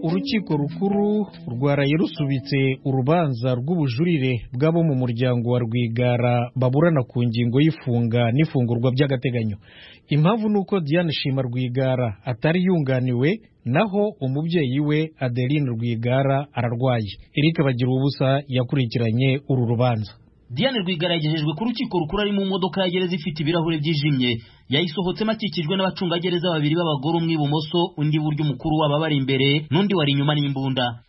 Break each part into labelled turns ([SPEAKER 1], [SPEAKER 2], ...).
[SPEAKER 1] urukiko rukuru rwaraye rusubitse urubanza rw'ubujurire bw'abo mu muryango wa rwigara baburana ku ngingo y'ifunga n'ifungurwa by'agateganyo impamvu ni uko diane shima rwigara atari yunganiwe naho umubyeyi we adeline rwigara ararwaye eric bagira ubusa yakurikiranye uru rubanza
[SPEAKER 2] Diane Rwigara yagejejwe ku rukiko rukuru ari mu modoka ya gereza ifite ibirahure byijimye yayisohotsemo akikijwe n'abacungagereza babiri b'abagore umwe ibumoso undi buryo umukuru wabo abari imbere n'undi wari inyuma n'imbunda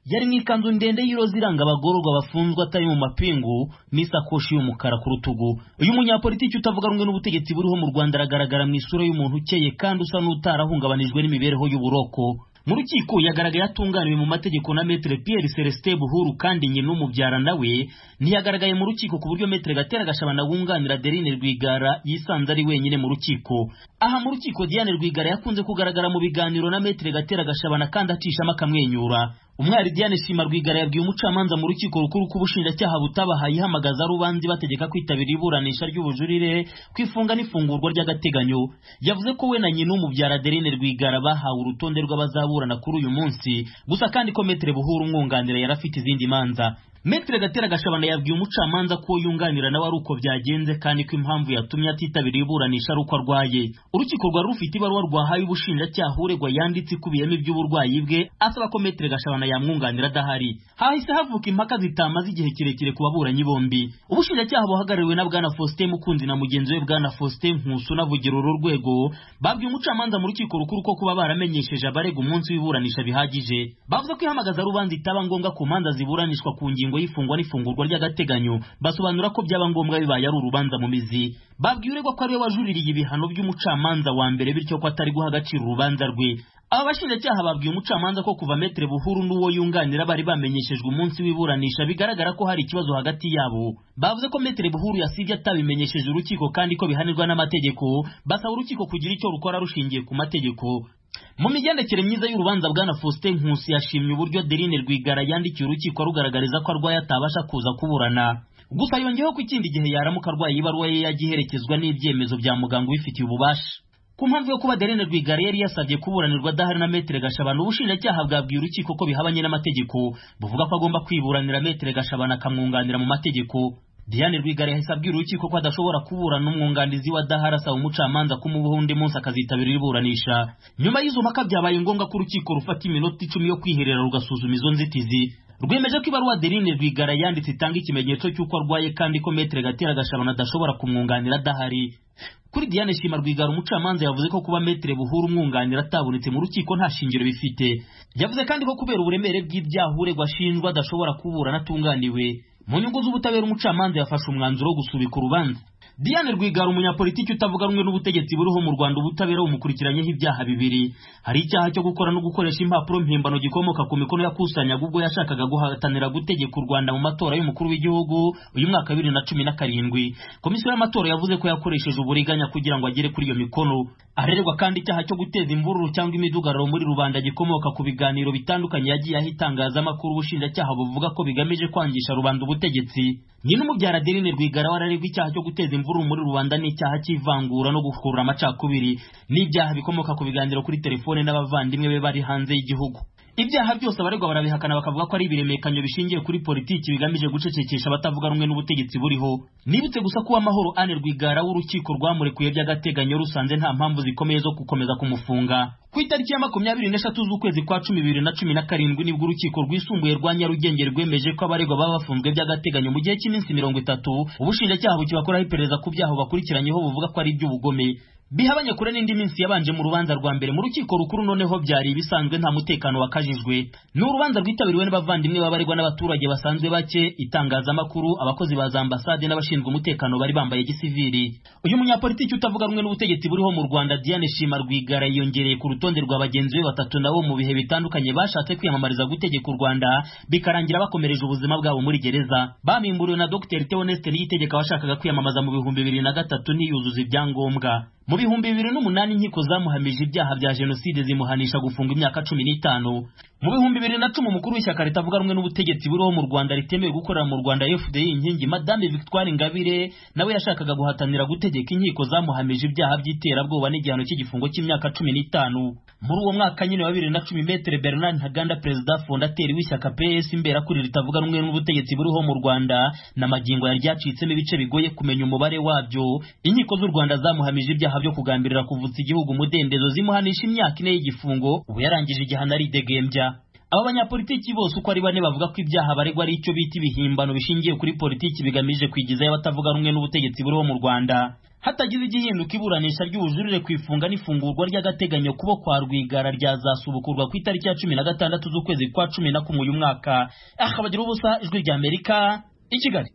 [SPEAKER 2] yari mu ikanzu ndende y'iroza iranga abagororwa bafunzwe atari mu mapingu n'isakoshi y'umukara ku rutugu uyu munyapolitiki utavuga rumwe n'ubutegetsi buriho mu Rwanda aragaragara mu isura y'umuntu ukeye kandi usa n'utarahungabanijwe n'imibereho y'uburoko mu rukiko yagaragaye atunganiwe mu mategeko na metere Pierre Celestin Buhuru kandi nyina umubyara nawe ntiyagaragaye mu rukiko ku buryo metere Gatera Gashabana wunganira Adeline Rwigara yisanze ari wenyine mu rukiko aha mu rukiko Diane Rwigara yakunze kugaragara mu biganiro na metere Gatera Gashabana kandi acishamo akamwenyura umwari Diane Shima Rwigara yabwiye umucamanza mu rukiko rukuru ko ubushinjacyaha butabahaye ihamagaza rubanza ibategeka kwitabira iburanisha ry'ubujurire kwifunga n'ifungurwa ry'agateganyo yavuze ko we na nyina umubyara Adeline Rwigara bahawe urutonde rw'abazaburana kuri uyu munsi gusa kandi ko Metre Buhuru umwunganira yari afite izindi manza Metre Gatera Gashabana yabwiye umucamanza ko yunganira nawe ari uko byagenze kandi ko impamvu yatumye atitabira iburanisha ari uko arwaye urukiko rwari rufite ibaruwa rwahaye ubushinjacyaha uregwa yanditse ikubiyemo iby'uburwayi bwe asaba ko Metre Gashabana yamwunganira adahari hahise havuka impaka zitamaze igihe kirekire ku baburanyi bombi ubushinjacyaha buhagarariwe na Bwana Faustin Mukunzi na mugenzi we Bwana Faustin Nkusu navugira uru rwego babwiye umucamanza mu rukiko rukuru ko kuba baramenyesheje abarega umunsi w'iburanisha bihagije bavuze ko ihamagaza rubanza itaba ngombwa ku manza ziburanishwa ku ngingo ingingo y'ifungwa n'ifungurwa ry'agateganyo basobanura ko byaba ngombwa bibaye ari urubanza mu mizi babwiye uregwa ko ariwe wajuririye ibihano by'umucamanza wa mbere bityo ko atari guha agaciro urubanza rwe aba bashinjacyaha babwiye umucamanza ko kuva metere buhuru n'uwo yunganira bari bamenyeshejwe umunsi w'iburanisha bigaragara ko hari ikibazo hagati yabo bavuze ko metere buhuru yasibye atabimenyesheje urukiko kandi ko bihanirwa n'amategeko basaba urukiko kugira icyo rukora rushingiye ku mategeko mu migendekere myiza y'urubanza bwana faustin nkusi yashimye uburyo adeline rwigara yandikiye urukiko rugaragariza ko arwaye atabasha kuza kuburana gusa yongeyeho ko ikindi gihe yaramuka arwaye ibaruwa ye yajya iherekezwa n'ibyemezo bya muganga ubifitiye ububasha ku mpamvu yo kuba adeline rwigara yari yasabye kuburanirwa adahari na metere gashabana ubushinjacyaha bwabwiye urukiko ko bihabanye n'amategeko buvuga ko agomba kwiburanira metere gashabana akamwunganira mu mategeko Diane Rwigara yahise abwira urukiko ko adashobora kuburana umwunganizi wa Dahara asaba umucamanza kumubaho undi munsi akazitabira iburanisha nyuma y'izo mpaka byabaye ngombwa ko urukiko rufata iminota icumi yo kwiherera rugasuzuma izo nzitizi rwemeje ko ibaruwa Adeline Rwigara yanditse itanga ikimenyetso cy'uko arwaye kandi ko Metre Gatera Gashabana adashobora kumwunganira adahari kuri Diane Shima Rwigara umucamanza yavuze ko kuba Metre Buhuru umwunganira atabonetse mu rukiko nta shingiro bifite yavuze kandi ko kubera uburemere bw'ibyaha uregwa ashinjwa adashobora kuburana atunganiwe mu nyungu z'ubutabera umucamanza yafashe umwanzuro wo gusubika urubanza Diane Rwigara umunyapolitiki utavuga rumwe n'ubutegetsi buriho mu Rwanda ubutabera bumukurikiranyeho ibyaha bibiri hari icyaha cyo gukora no gukoresha impapuro mpimbano gikomoka ku mikono yakusanyaga ubwo yashakaga guhatanira gutegeka u Rwanda mu matora y'umukuru w'igihugu uyu mwaka wa bibiri na cumi na karindwi komisiyo y'amatora yavuze ko yakoresheje uburiganya kugira ngo agere kuri iyo mikono arererwa kandi icyaha cyo guteza imvururu cyangwa imidugararo muri rubanda gikomoka ku biganiro bitandukanye yagiye aho itangazamakuru ubushinjacyaha buvuga ko bigamije kwangisha rubanda ubutegetsi nyina umubyara Adeline Rwigara wararegwa icyaha cyo guteza imvururu muri rubanda n'icyaha cy'ivangura no gukurura amacakubiri n'ibyaha bikomoka ku biganiro kuri telefone n'abavandimwe be bari hanze y'gihugu ibyaha byose abaregwa barabihakana bakavuga ko ari ibiremekanyo bishingiye kuri politiki bigamije gucecekesha abatavuga rumwe n'ubutegetsi buriho nibutse gusa ko amahoro ane rwigara w'urukiko rwamurekuye by'agateganyo rusanze nta mpamvu zikomeye zo gukomeza kumufunga ku itariki ya makumyabiri n'eshatu z'ukwezi kwa cumi bibiri na cumi na karindwi nibwo urukiko rwisumbuye rwa nyarugenge rwemeje ko abaregwa baba bafunzwe by'agateganyo mu gihe cy'iminsi mirongo itatu ubushinjacyaha bukibakoraho iperereza ku byaha bakurikiranyeho buvuga ko ari iby'ubugome bihabanye kure n'indi minsi yabanje mu rubanza rwa mbere mu rukiko rukuru noneho byari ibisanzwe nta mutekano wakajijwe ni urubanza rwitabiriwe n'abavandimwe babarirwa n'abaturage basanzwe bake itangazamakuru abakozi ba za ambasade n'abashinzwe umutekano bari bambaye gisivili uyu munyapolitiki utavuga rumwe n'ubutegetsi buriho mu rwanda diane shima rwigara yiyongereye ku rutonde rwa bagenzi be batatu nabo mu bihe bitandukanye bashatse kwiyamamariza gutegeka u rwanda bikarangira bakomereje ubuzima bwabo muri gereza bamimburiwe na dr theoneste niyitegeka washakaga kwiyamamaza mu bihumbi bibiri na gatatu niyuzuza ibyangombwa mu bihumbi bibiri n'umunani inkiko zamuhamije ibyaha bya jenoside zimuhanisha gufunga imyaka cumi n'itanu mu bihumbi bibiri na cumi umukuru w'ishyaka ritavuga rumwe n'ubutegetsi buriho mu rwanda ritemewe gukorera mu rwanda fdi inkingi madame victoire ingabire nawe yashakaga guhatanira gutegeka inkiko zamuhamije ibyaha by'iterabwoba n'igihano cy'igifungo cy'imyaka cumi n'itanu muri uwo mwaka nyine wa bibiri na cumi metere bernard ntaganda perezida fondateri w'ishyaka ps imberakuri ritavuga rumwe n'ubutegetsi buriho mu rwanda n'amagingo yari ryacitsemo ibice bigoye kumenya umubare wabyo inkiko z'u rwanda zamuhamije ibyaha byo kugambirira kuvutsa igihugu umudendezo zimuhanisha imyaka ine y'igifungo ubu yarangije igihano aridegembya aba banyapolitiki bose uko ari bane bavuga ko ibyaha baregwa ari icyo bita ibihimbano bishingiye kuri politiki bigamije kwigizayo abatavuga rumwe n'ubutegetsi buriho mu rwanda hatagize igihinduka iburanisha ry'ubujurire ku ifunga n'ifungurwa ry'agateganyo kubo kwa rwigara ryazasubukurwa ku itariki ya cumi na gatandatu z'ukwezi kwa cumi na kumwe uyu mwaka akabagira ubusa ijwi ry'amerika i kigali